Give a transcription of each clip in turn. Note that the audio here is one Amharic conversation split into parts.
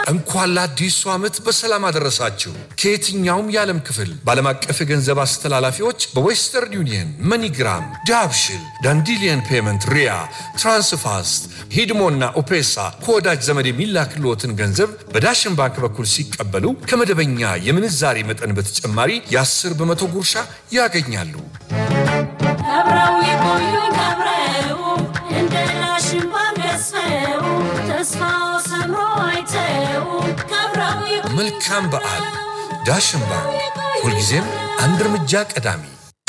እንኳን ለአዲሱ ዓመት በሰላም አደረሳችሁ። ከየትኛውም የዓለም ክፍል በዓለም አቀፍ የገንዘብ አስተላላፊዎች በዌስተርን ዩኒየን፣ መኒግራም፣ ዳብሽል፣ ዳንዲሊየን ፔመንት፣ ሪያ፣ ትራንስፋስት፣ ሂድሞና ኦፔሳ ከወዳጅ ዘመድ የሚላክልዎትን ገንዘብ በዳሽን ባንክ በኩል ሲቀበሉ ከመደበኛ የምንዛሬ መጠን በተጨማሪ የ10 በመቶ ጉርሻ ያገኛሉ። አብረው ይቆዩኝ አብረው እንደ ዳሽን ባንክ ገዝፈው ተስፋው ሰምሮ አይተው አብረው ይቆዩኝ መልካም በዓል። ዳሽን ባንክ ሁልጊዜም አንድ እርምጃ ቀዳሚ።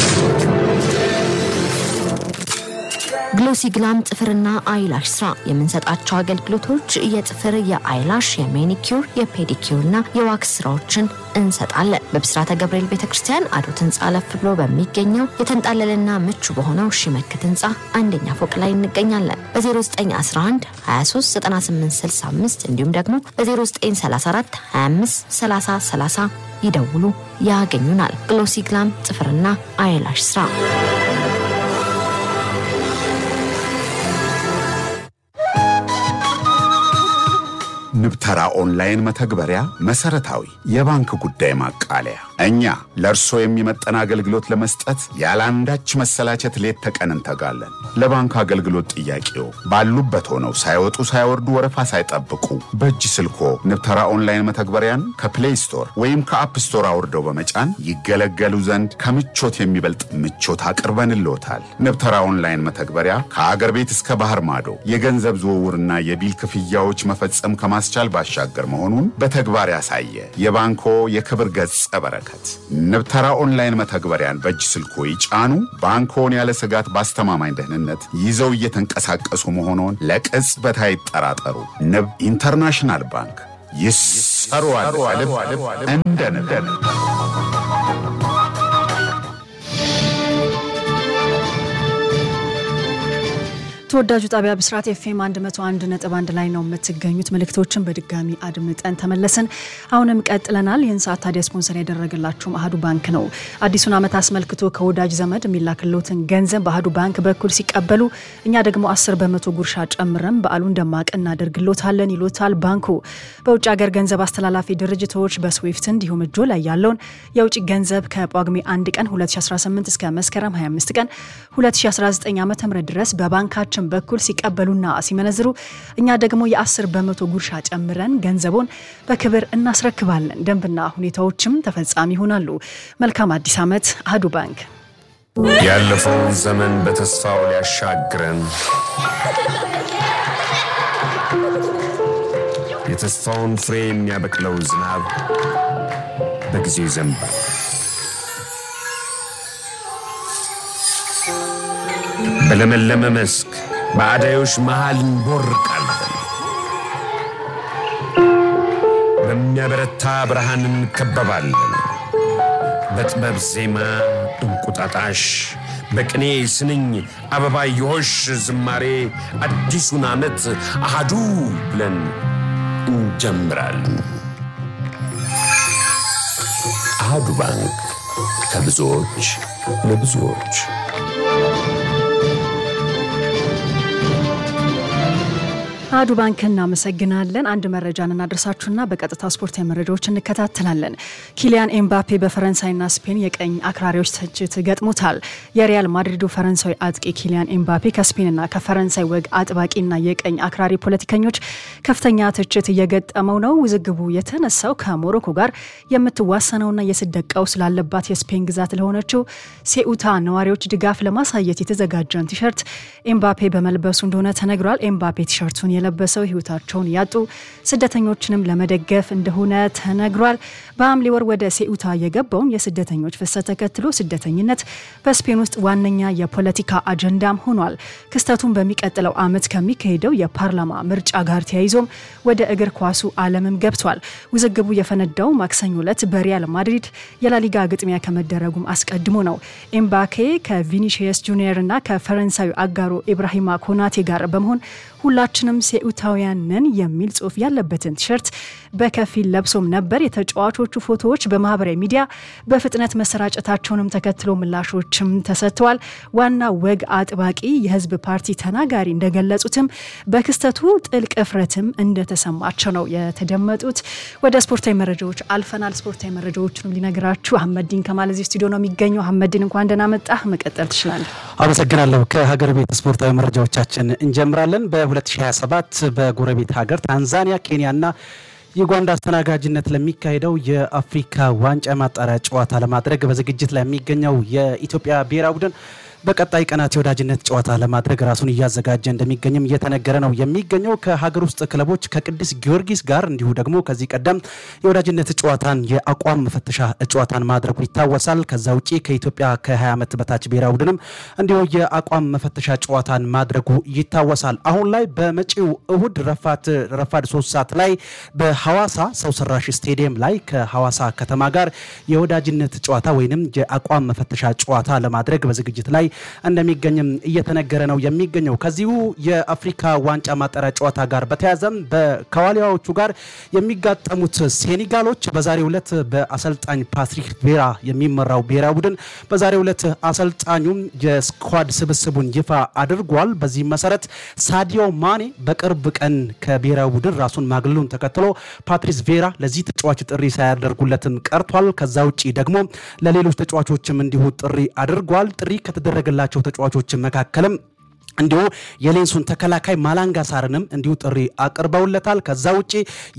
ግሎሲ ግላም ጥፍርና አይላሽ ስራ የምንሰጣቸው አገልግሎቶች የጥፍር፣ የአይላሽ፣ የሜኒኪዩር፣ የፔዲኪዩር እና የዋክስ ስራዎችን እንሰጣለን። በብስራተ ገብርኤል ቤተ ክርስቲያን አዶት ህንፃ አለፍ ብሎ በሚገኘው የተንጣለለና ምቹ በሆነው ሺመክት ህንፃ አንደኛ ፎቅ ላይ እንገኛለን። በ0911 239865 እንዲሁም ደግሞ በ0934 25 30 30 ይደውሉ፣ ያገኙናል። ግሎሲ ግላም ጥፍርና አይላሽ ስራ ንብተራ ኦንላይን መተግበሪያ መሰረታዊ የባንክ ጉዳይ ማቃለያ። እኛ ለእርሶ የሚመጠን አገልግሎት ለመስጠት ያለአንዳች መሰላቸት ሌት ተቀን እንተጋለን። ለባንክ አገልግሎት ጥያቄው ባሉበት ሆነው ሳይወጡ ሳይወርዱ ወረፋ ሳይጠብቁ በእጅ ስልኮ ንብተራ ኦንላይን መተግበሪያን ከፕሌይ ስቶር ወይም ከአፕ ስቶር አውርደው በመጫን ይገለገሉ ዘንድ ከምቾት የሚበልጥ ምቾት አቅርበንልዎታል። ንብተራ ኦንላይን መተግበሪያ ከአገር ቤት እስከ ባህር ማዶ የገንዘብ ዝውውርና የቢል ክፍያዎች መፈጸም ከማስቻል ባሻገር መሆኑን በተግባር ያሳየ የባንኮ የክብር ገጸ በረከት። ንብተራ ኦንላይን መተግበሪያን በእጅ ስልኮ ይጫኑ። ባንኮን ያለ ስጋት በአስተማማኝ ደህንነት ይዘው እየተንቀሳቀሱ መሆኑን ለቅጽበት አይጠራጠሩ። ንብ ኢንተርናሽናል ባንክ ይሰሩዋል ከልብ እንደ ንብ። ተወዳጁ ጣቢያ ብስራት ኤፍኤም 101 ነጥብ አንድ ላይ ነው የምትገኙት። መልእክቶችን በድጋሚ አድምጠን ተመለስን። አሁንም ቀጥለናል። ይህን ሰዓት ታዲያ ስፖንሰር ያደረገላችሁ አህዱ ባንክ ነው። አዲሱን ዓመት አስመልክቶ ከወዳጅ ዘመድ የሚላክልዎትን ገንዘብ በአህዱ ባንክ በኩል ሲቀበሉ እኛ ደግሞ 10 በመቶ ጉርሻ ጨምረን በዓሉን ደማቅ እናደርግሎታለን ይሎታል ባንኩ። በውጭ ሀገር ገንዘብ አስተላላፊ ድርጅቶች በስዊፍት እንዲሁም እጆ ላይ ያለውን የውጭ ገንዘብ ከጳጉሜ 1 ቀን 2018 እስከ መስከረም 25 ቀን 2019 ዓ ም ድረስ በባንካችን በኩል ሲቀበሉና ሲመነዝሩ እኛ ደግሞ የ10 በመቶ ጉርሻ ጨምረን ገንዘቡን በክብር እናስረክባለን። ደንብና ሁኔታዎችም ተፈጻሚ ይሆናሉ። መልካም አዲስ ዓመት አህዱ ባንክ። ያለፈውን ዘመን በተስፋው ሊያሻግረን የተስፋውን ፍሬ የሚያበቅለው ዝናብ በጊዜው ይዘንባል። በለመለመ መስክ በአዳዮች መሃል እንቦርቃለን። በሚያበረታ ብርሃን እንከበባለን። በጥበብ ዜማ እንቁጣጣሽ፣ በቅኔ ስንኝ አበባየሆሽ ዝማሬ አዲሱን ዓመት አሃዱ ብለን እንጀምራለን። አሃዱ ባንክ ከብዙዎች ለብዙዎች አህዱ ባንክ እናመሰግናለን። አንድ መረጃን እናደርሳችሁና በቀጥታ ስፖርታዊ መረጃዎች እንከታተላለን። ኪሊያን ኤምባፔ በፈረንሳይና ስፔን የቀኝ አክራሪዎች ትችት ገጥሞታል። የሪያል ማድሪዱ ፈረንሳዊ አጥቂ ኪሊያን ኤምባፔ ከስፔንና ከፈረንሳይ ወግ አጥባቂና የቀኝ አክራሪ ፖለቲከኞች ከፍተኛ ትችት እየገጠመው ነው። ውዝግቡ የተነሳው ከሞሮኮ ጋር የምትዋሰነውና የስደት ቀውስ ላለባት የስፔን ግዛት ለሆነችው ሴኡታ ነዋሪዎች ድጋፍ ለማሳየት የተዘጋጀን ቲሸርት ኤምባፔ በመልበሱ እንደሆነ ተነግሯል። ኤምባፔ ቲሸርቱን የለበሰው ህይወታቸውን ያጡ ስደተኞችንም ለመደገፍ እንደሆነ ተነግሯል። በሐምሌ ወር ወደ ሴኡታ የገባውን የስደተኞች ፍሰት ተከትሎ ስደተኝነት በስፔን ውስጥ ዋነኛ የፖለቲካ አጀንዳም ሆኗል። ክስተቱን በሚቀጥለው ዓመት ከሚካሄደው የፓርላማ ምርጫ ጋር ተያይዞም ወደ እግር ኳሱ ዓለምም ገብቷል። ውዝግቡ የፈነዳው ማክሰኞ ዕለት በሪያል ማድሪድ የላሊጋ ግጥሚያ ከመደረጉም አስቀድሞ ነው። ኤምባኬ ከቪኒሺየስ ጁኒየር እና ከፈረንሳዊ አጋሩ ኢብራሂማ ኮናቴ ጋር በመሆን ሁላችንም ሴኡታውያን ነን የሚል ጽሑፍ ያለበትን ቲሸርት በከፊል ለብሶም ነበር። የተጫዋቾቹ ፎቶዎች በማህበራዊ ሚዲያ በፍጥነት መሰራጨታቸውንም ተከትሎ ምላሾችም ተሰጥተዋል። ዋና ወግ አጥባቂ የህዝብ ፓርቲ ተናጋሪ እንደገለጹትም በክስተቱ ጥልቅ እፍረትም እንደተሰማቸው ነው የተደመጡት። ወደ ስፖርታዊ መረጃዎች አልፈናል። ስፖርታዊ መረጃዎችንም ሊነግራችሁ አህመዲን ከማል እዚህ ስቱዲዮ ነው የሚገኘው። አህመዲን እንኳን ደህና መጣህ። መቀጠል ትችላለህ። አመሰግናለሁ። ከሀገር ቤት ስፖርታዊ መረጃዎቻችን እንጀምራለን። በ2027 በጎረቤት ሀገር ታንዛኒያ፣ ኬንያና ዩጋንዳ አስተናጋጅነት ለሚካሄደው የአፍሪካ ዋንጫ ማጣሪያ ጨዋታ ለማድረግ በዝግጅት ላይ የሚገኘው የኢትዮጵያ ብሔራዊ ቡድን በቀጣይ ቀናት የወዳጅነት ጨዋታ ለማድረግ ራሱን እያዘጋጀ እንደሚገኝም እየተነገረ ነው የሚገኘው። ከሀገር ውስጥ ክለቦች ከቅዱስ ጊዮርጊስ ጋር እንዲሁ ደግሞ ከዚህ ቀደም የወዳጅነት ጨዋታን የአቋም መፈተሻ ጨዋታን ማድረጉ ይታወሳል። ከዛ ውጪ ከኢትዮጵያ ከ20 ዓመት በታች ብሔራዊ ቡድንም እንዲሁ የአቋም መፈተሻ ጨዋታን ማድረጉ ይታወሳል። አሁን ላይ በመጪው እሁድ ረፋድ ሶስት ሰዓት ላይ በሐዋሳ ሰው ሰራሽ ስቴዲየም ላይ ከሐዋሳ ከተማ ጋር የወዳጅነት ጨዋታ ወይንም የአቋም መፈተሻ ጨዋታ ለማድረግ በዝግጅት ላይ እንደሚገኝም እየተነገረ ነው የሚገኘው። ከዚሁ የአፍሪካ ዋንጫ ማጣሪያ ጨዋታ ጋር በተያያዘም ከዋሊያዎቹ ጋር የሚጋጠሙት ሴኔጋሎች በዛሬው ዕለት በአሰልጣኝ ፓትሪክ ቬራ የሚመራው ብሔራዊ ቡድን በዛሬው ዕለት አሰልጣኙም የስኳድ ስብስቡን ይፋ አድርጓል። በዚህም መሰረት ሳዲዮ ማኔ በቅርብ ቀን ከብሔራዊ ቡድን ራሱን ማግለሉን ተከትሎ ፓትሪስ ቬራ ለዚህ ተጫዋች ጥሪ ሳያደርጉለትም ቀርቷል። ከዛ ውጭ ደግሞ ለሌሎች ተጫዋቾችም እንዲሁ ጥሪ አድርጓል። ጥሪ ከተደረገላቸው ተጫዋቾች መካከልም እንዲሁ የሌንሱን ተከላካይ ማላንጋ ሳርንም እንዲሁ ጥሪ አቅርበውለታል። ከዛ ውጭ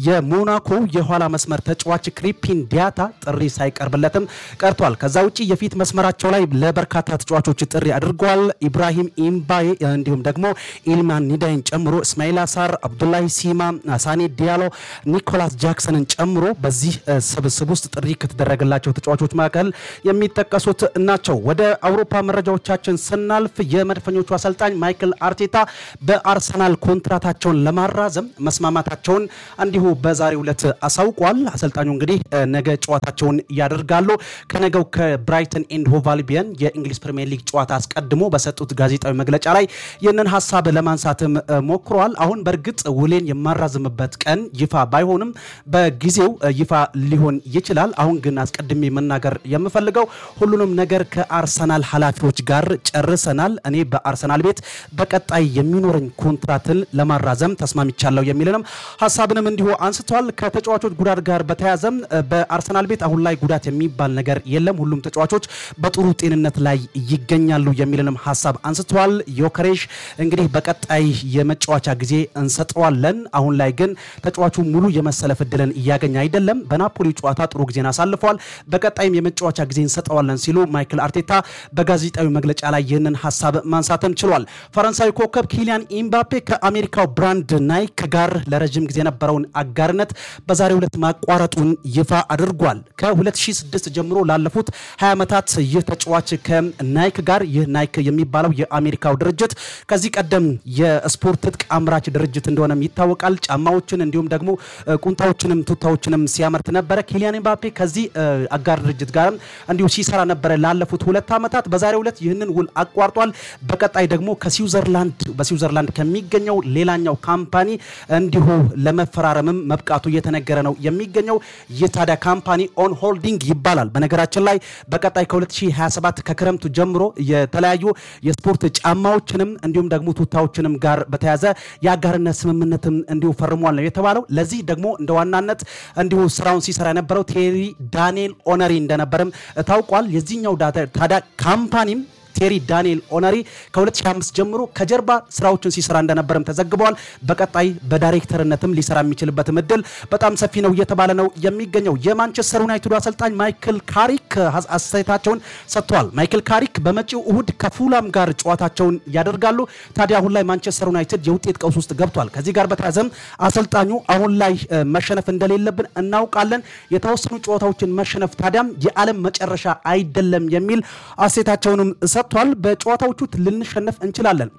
የሞናኮ የኋላ መስመር ተጫዋች ክሪፒን ዲያታ ጥሪ ሳይቀርብለትም ቀርቷል። ከዛ ውጭ የፊት መስመራቸው ላይ ለበርካታ ተጫዋቾች ጥሪ አድርገዋል። ኢብራሂም ኢምባዬ እንዲሁም ደግሞ ኢልማን ኒዳይን ጨምሮ እስማኤል አሳር፣ አብዱላሂ ሲማ፣ ሳኔ ዲያሎ፣ ኒኮላስ ጃክሰንን ጨምሮ በዚህ ስብስብ ውስጥ ጥሪ ከተደረገላቸው ተጫዋቾች መካከል የሚጠቀሱት ናቸው። ወደ አውሮፓ መረጃዎቻችን ስናልፍ የመድፈኞቹ አሰልጣኝ ማይክል አርቴታ በአርሰናል ኮንትራታቸውን ለማራዘም መስማማታቸውን እንዲሁ በዛሬው ዕለት አሳውቋል። አሰልጣኙ እንግዲህ ነገ ጨዋታቸውን ያደርጋሉ። ከነገው ከብራይተን ኤንድ ሆቭ አልቢዮን የእንግሊዝ ፕሪምየር ሊግ ጨዋታ አስቀድሞ በሰጡት ጋዜጣዊ መግለጫ ላይ ይህንን ሀሳብ ለማንሳትም ሞክረዋል። አሁን በእርግጥ ውሌን የማራዝምበት ቀን ይፋ ባይሆንም በጊዜው ይፋ ሊሆን ይችላል። አሁን ግን አስቀድሜ መናገር የምፈልገው ሁሉንም ነገር ከአርሰናል ኃላፊዎች ጋር ጨርሰናል። እኔ በአርሰናል ቤት በቀጣይ የሚኖረኝ ኮንትራትን ለማራዘም ተስማምቻለሁ የሚልንም ሀሳብንም እንዲሁ አንስተዋል። ከተጫዋቾች ጉዳት ጋር በተያያዘም በአርሰናል ቤት አሁን ላይ ጉዳት የሚባል ነገር የለም፣ ሁሉም ተጫዋቾች በጥሩ ጤንነት ላይ ይገኛሉ የሚልንም ሀሳብ አንስተዋል። ዮከሬሽ እንግዲህ በቀጣይ የመጫወቻ ጊዜ እንሰጠዋለን። አሁን ላይ ግን ተጫዋቹ ሙሉ የመሰለፍ እድልን እያገኘ አይደለም። በናፖሊ ጨዋታ ጥሩ ጊዜን አሳልፈዋል። በቀጣይም የመጫወቻ ጊዜ እንሰጠዋለን ሲሉ ማይክል አርቴታ በጋዜጣዊ መግለጫ ላይ ይህንን ሀሳብ ማንሳትም ችሏል። ፈረንሳዊ ኮከብ ኪሊያን ኢምባፔ ከአሜሪካው ብራንድ ናይክ ጋር ለረጅም ጊዜ የነበረውን አጋርነት በዛሬው ዕለት ማቋረጡን ይፋ አድርጓል። ከ2006 ጀምሮ ላለፉት 20 ዓመታት ይህ ተጫዋች ከናይክ ጋር ይህ ናይክ የሚባለው የአሜሪካው ድርጅት ከዚህ ቀደም የስፖርት ትጥቅ አምራች ድርጅት እንደሆነም ይታወቃል። ጫማዎችን እንዲሁም ደግሞ ቁንጣዎችንም ቱታዎችንም ሲያመርት ነበረ። ኪሊያን ኢምባፔ ከዚህ አጋር ድርጅት ጋርም እንዲሁ ሲሰራ ነበረ ላለፉት ሁለት ዓመታት። በዛሬው ዕለት ይህንን ውል አቋርጧል። በቀጣይ ደግሞ ከስዊዘርላንድ በስዊዘርላንድ ከሚገኘው ሌላኛው ካምፓኒ እንዲሁ ለመፈራረምም መብቃቱ እየተነገረ ነው የሚገኘው። ይህ ታዲያ ካምፓኒ ኦን ሆልዲንግ ይባላል። በነገራችን ላይ በቀጣይ ከ2027 ከክረምቱ ጀምሮ የተለያዩ የስፖርት ጫማዎችንም እንዲሁም ደግሞ ቱታዎችንም ጋር በተያዘ የአጋርነት ስምምነትም እንዲሁ ፈርሟል ነው የተባለው። ለዚህ ደግሞ እንደ ዋናነት እንዲሁ ስራውን ሲሰራ የነበረው ቴሪ ዳንኤል ኦነሪ እንደነበርም ታውቋል። የዚህኛው ታዲያ ካምፓኒም ቴሪ ዳንኤል ኦነሪ ከ2005 ጀምሮ ከጀርባ ስራዎችን ሲሰራ እንደነበረም ተዘግበዋል። በቀጣይ በዳይሬክተርነትም ሊሰራ የሚችልበትም እድል በጣም ሰፊ ነው እየተባለ ነው የሚገኘው። የማንቸስተር ዩናይትዱ አሰልጣኝ ማይክል ካሪክ አስተያየታቸውን ሰጥተዋል። ማይክል ካሪክ በመጪው እሁድ ከፉላም ጋር ጨዋታቸውን ያደርጋሉ። ታዲያ አሁን ላይ ማንቸስተር ዩናይትድ የውጤት ቀውስ ውስጥ ገብቷል። ከዚህ ጋር በተያያዘም አሰልጣኙ አሁን ላይ መሸነፍ እንደሌለብን እናውቃለን፣ የተወሰኑ ጨዋታዎችን መሸነፍ ታዲያም የዓለም መጨረሻ አይደለም የሚል አስተያየታቸውንም ሰጥቷል። በጨዋታዎቹ ልንሸነፍ እንችላለን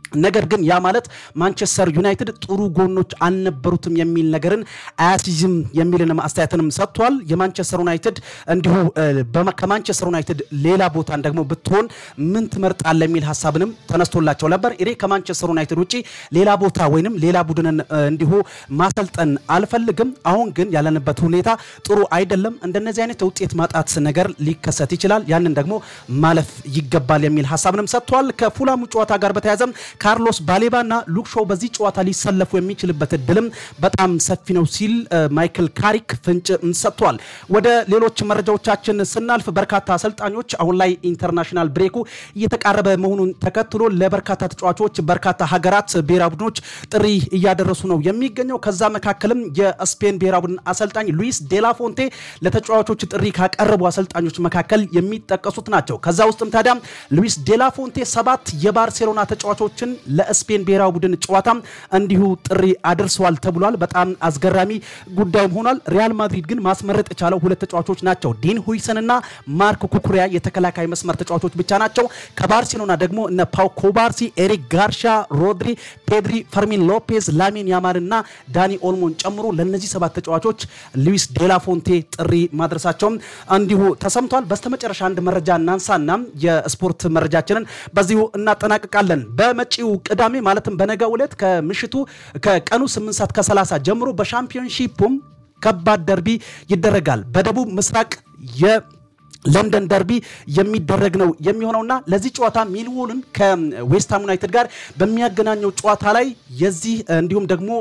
ነገር ግን ያ ማለት ማንቸስተር ዩናይትድ ጥሩ ጎኖች አልነበሩትም የሚል ነገርን አያስይዝም የሚልን አስተያየትንም ሰጥቷል። የማንቸስተር ዩናይትድ እንዲሁ እ፣ በማ- ከማንቸስተር ዩናይትድ ሌላ ቦታን ደግሞ ብትሆን ምን ትመርጣለህ የሚል ሀሳብንም ተነስቶላቸው ነበር። እኔ ከማንቸስተር ዩናይትድ ውጭ ሌላ ቦታ ወይንም ሌላ ቡድንን እ፣ እንዲሁ ማሰልጠን አልፈልግም። አሁን ግን ያለንበት ሁኔታ ጥሩ አይደለም። እንደነዚህ አይነት የውጤት ማጣት ነገር ሊከሰት ይችላል። ያንን ደግሞ ማለፍ ይገባል የሚል ሀሳብንም ሰጥቷል። ከፉላሙ ጨዋታ ጋር በተያያዘም ካርሎስ ባሌባ እና ሉክ ሾው በዚህ ጨዋታ ሊሰለፉ የሚችልበት እድልም በጣም ሰፊ ነው ሲል እ፣ ማይክል ካሪክ ፍንጭ ሰጥቷል። ወደ ሌሎች መረጃዎቻችን ስናልፍ በርካታ አሰልጣኞች አሁን ላይ ኢንተርናሽናል ብሬኩ እየተቃረበ መሆኑን ተከትሎ ለበርካታ ተጫዋቾች በርካታ ሀገራት ብሔራዊ ቡድኖች ጥሪ እያደረሱ ነው የሚገኘው። ከዛ መካከልም የስፔን ብሔራዊ ቡድን አሰልጣኝ ሉዊስ ዴላፎንቴ ለተጫዋቾች ጥሪ ካቀረቡ አሰልጣኞች መካከል የሚጠቀሱት ናቸው። ከዛ ውስጥም ታዲያ ሉዊስ ዴላፎንቴ ሰባት የባርሴሎና ተጫዋቾችን ለስፔን ብሔራዊ ቡድን ጨዋታ እንዲሁ ጥሪ አድርሰዋል ተብሏል። በጣም አስገራሚ ጉዳይም ሆኗል። ሪያል ማድሪድ ግን ማስመረጥ የቻለው ሁለት ተጫዋቾች ናቸው። ዲን ሁይሰን እና ማርክ ኩኩሪያ የተከላካይ መስመር ተጫዋቾች ብቻ ናቸው። ከባርሴሎና ደግሞ እነ ፓው ኮባርሲ፣ ኤሪክ ጋርሻ፣ ሮድሪ፣ ፔድሪ፣ ፈርሚን ሎፔዝ፣ ላሚን ያማል እና ዳኒ ኦልሞን ጨምሮ ለእነዚህ ሰባት ተጫዋቾች ሉዊስ ዴላፎንቴ ጥሪ ማድረሳቸውም እንዲሁ ተሰምቷል። በስተመጨረሻ አንድ መረጃ እናንሳና የስፖርት መረጃችንን በዚሁ እናጠናቅቃለን። በመጪው ቅዳሜ ማለትም በነገው ዕለት ከምሽቱ ከቀኑ 8 ሰዓት ከ30 ጀምሮ በሻምፒዮንሺፑም ከባድ ደርቢ ይደረጋል። በደቡብ ምስራቅ የ ለንደን ደርቢ የሚደረግ ነው የሚሆነውና ለዚህ ጨዋታ ሚልዎልን ከዌስትሃም ዩናይትድ ጋር በሚያገናኘው ጨዋታ ላይ የዚህ እንዲሁም ደግሞ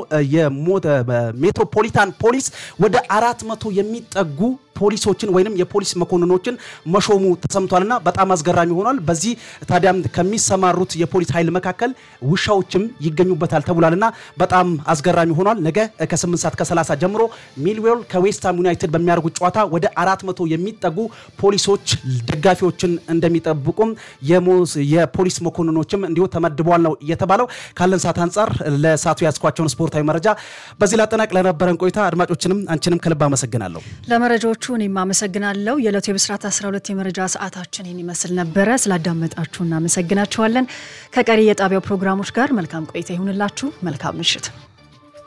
የሜትሮፖሊታን ፖሊስ ወደ አራት መቶ የሚጠጉ ፖሊሶችን ወይንም የፖሊስ መኮንኖችን መሾሙ ተሰምቷልና በጣም አስገራሚ ሆኗል። በዚህ ታዲያም ከሚሰማሩት የፖሊስ ኃይል መካከል ውሻዎችም ይገኙበታል ተብሏልና በጣም አስገራሚ ሆኗል። ነገ ከ8 ሰዓት ከ30 ጀምሮ ሚልዌል ከዌስትሃም ዩናይትድ በሚያደርጉት ጨዋታ ወደ 400 የሚጠጉ ፖሊሶች ደጋፊዎችን እንደሚጠብቁም የሞስ- የፖሊስ መኮንኖችም እንዲሁ ተመድበዋል ነው የተባለው። ካለን ሰዓት አንጻር ለሰዓቱ ያስኳቸውን ስፖርታዊ መረጃ በዚህ ላጠናቅ። ለነበረን ቆይታ አድማጮችንም አንቺንም ከልብ አመሰግናለሁ። ለመረጃዎቹ እኔም አመሰግናለሁ። የዕለቱ የብስራት 12 የመረጃ ሰዓታችን ይህን ይመስል ነበረ። ስላዳመጣችሁ እናመሰግናችኋለን። ከቀሪ የጣቢያው ፕሮግራሞች ጋር መልካም ቆይታ ይሁንላችሁ። መልካም ምሽት።